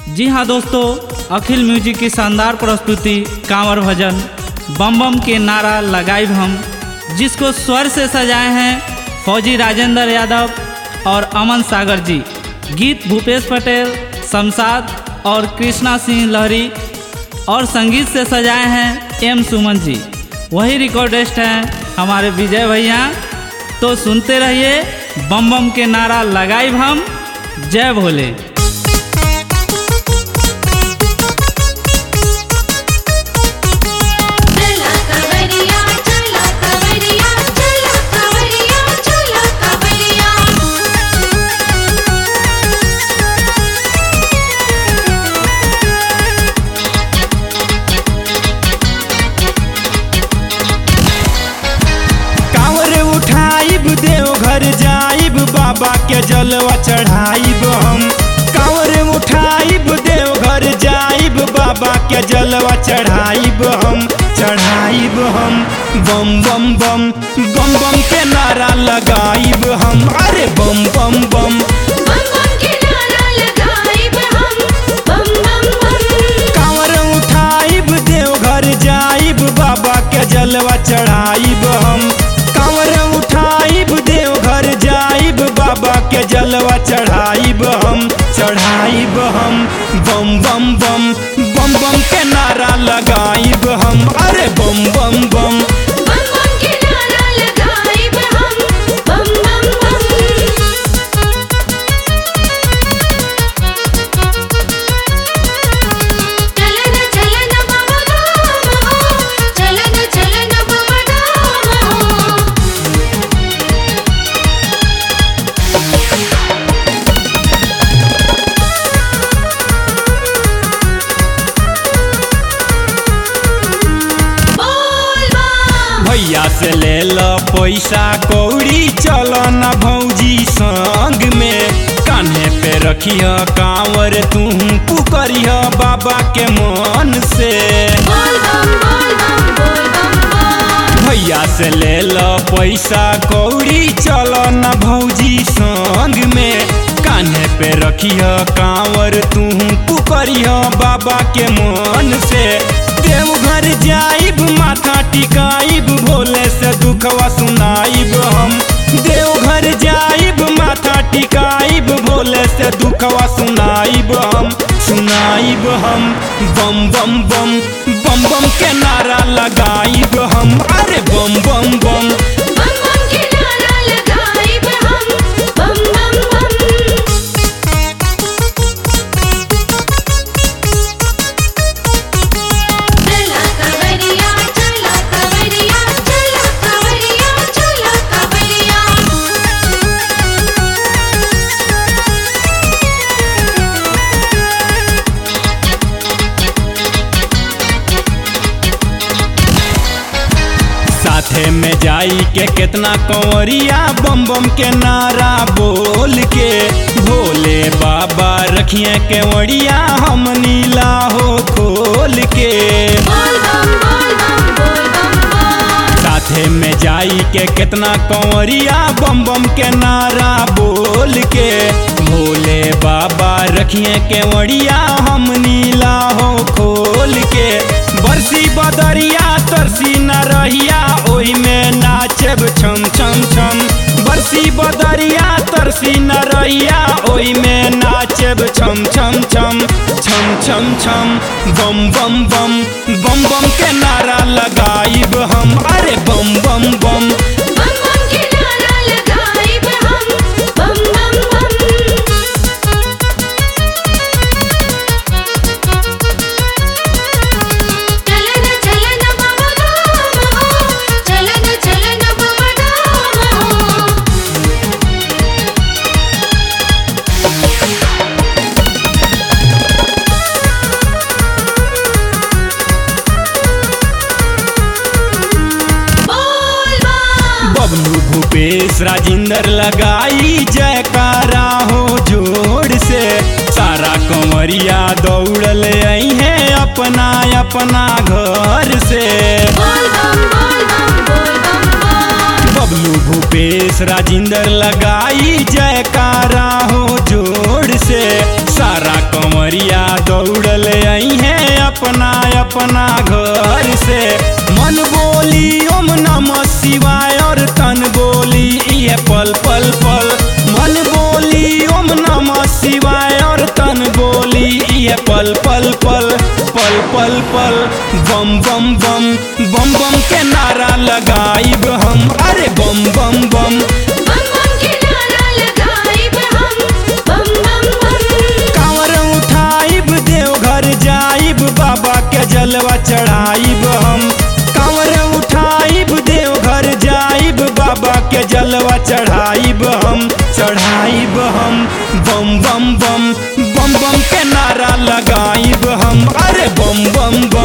जी हाँ दोस्तों अखिल म्यूजिक की शानदार प्रस्तुति कांवर भजन बम बम के नारा लगाइब हम जिसको स्वर से सजाए हैं फौजी राजेंद्र यादव और अमन सागर जी गीत भूपेश पटेल शमशाद और कृष्णा सिंह लहरी और संगीत से सजाए हैं एम सुमन जी वही रिकॉर्डिस्ट हैं हमारे विजय भैया तो सुनते रहिए बम बम के नारा लगाइब हम जय भोले चला कवरिया चला कवरिया चला कवरिया चला कवरिया कांवर उठाइब देव घर जाइब बाबा के जलवा चढ़ाइब हम कांवर उठाइब देव घर जाइब बाबा के जलवा चढ़ाइब हम चढ़ाइब हम बम बम बम बम बम के नारा लगाइब हम अरे बम बम बम बम बम के नारा लगाइब हम बम बम बम कांवर उठाइब देव घर जाइब बाबा के जलवा चढ़ाइब हम कांवर उठाइब देव घर जाइब बाबा के जलवा चढ़ाइब हम चढ़ाइब हम बम बम बम बम बम के नारा लगाइब हम अरे बम बम बम बम बम के नारा लगाइब हम बम बम बम चलन चलन बाबा धाम हो चलन चलन बाबा धाम हो बोल बम भैया से ले लो पैसा कौड़ी चलो न भौजी संग में कान्हे पे रखिय कांवर तू पुकरिय बाबा के मन से बोल बम बोल बम बोल बम बम भैया से ले लो पैसा कौड़ी चलो न भौजी संग में कान्हे पे रखिय कांवर तू पुकरिय बाबा के मन से देवघर जाइब माथा टिकाइब भोले से दुखवा सुनाइब हम देवघर जाइब माथा टिकाइब भोले से दुखवा सुनाइब हम सुनाइब हम बम बम बम बम बम के नारा लगाइब हम अरे बम बम बम बम बम के नारा लगाइब हम बम बम बम चला कवरिया चला कवरिया चला कवरिया चला कवरिया साथे में जाई के केतना कंवरिया बम बम के नारा बोल के भोले बाबा रखिए केवड़िया हम नीला हो खोल के बोल बम बोल बम बोल बम बम साथे में जाई के केतना कंवरिया बम बम के नारा बोल के भोले बाबा रखिए केवड़िया हम नीला हो खोल के बरसी बदरिया तरसी न रहिया ओही में नाचब छम छम छम बरसी बदरिया तरसी न रहिया ओही में नाचब छम छम छम छम छम छम बम बम बम बम बम के नारा लगाइब हम अरे बम बम बम बम बम के नारा लगाइब हम बम बम बम चलन चलन बाबा धाम हो चलन चलन बाबा धाम हो बोल बम बबलू भूपेश राजेंद्र लगाई जयकारा हो जोर से सारा कंवरिया दौड़ल आई है अपना अपना घर से बोल बम बोल बम बोल बम बम बबलू भूपेश राजेंद्र लगाई जयकारा हो जोर से सारा कंवरिया कंवरिया दौड़ल आई है अपना अपना घर से मन बोली ओम नमः शिवाय और तन बोली ये पल पल पल मन बोली ओम नमः शिवाय और तन बोली ये पल पल पल पल पल पल बम बम बम बम बम के नारा लगाइब हम अरे बम बम बम बम बम के नारा लगाइब हम बम बम बम कांवर उठाइब देवघर जाइब बाबा के जलवा चढ़ाइब हम कांवर उठाइब देवघर जाइब बाबा के जलवा चढ़ाइब हम चढ़ाइब हम बम बम बम बम बम के नारा लगाइब हम अरे बम बम बम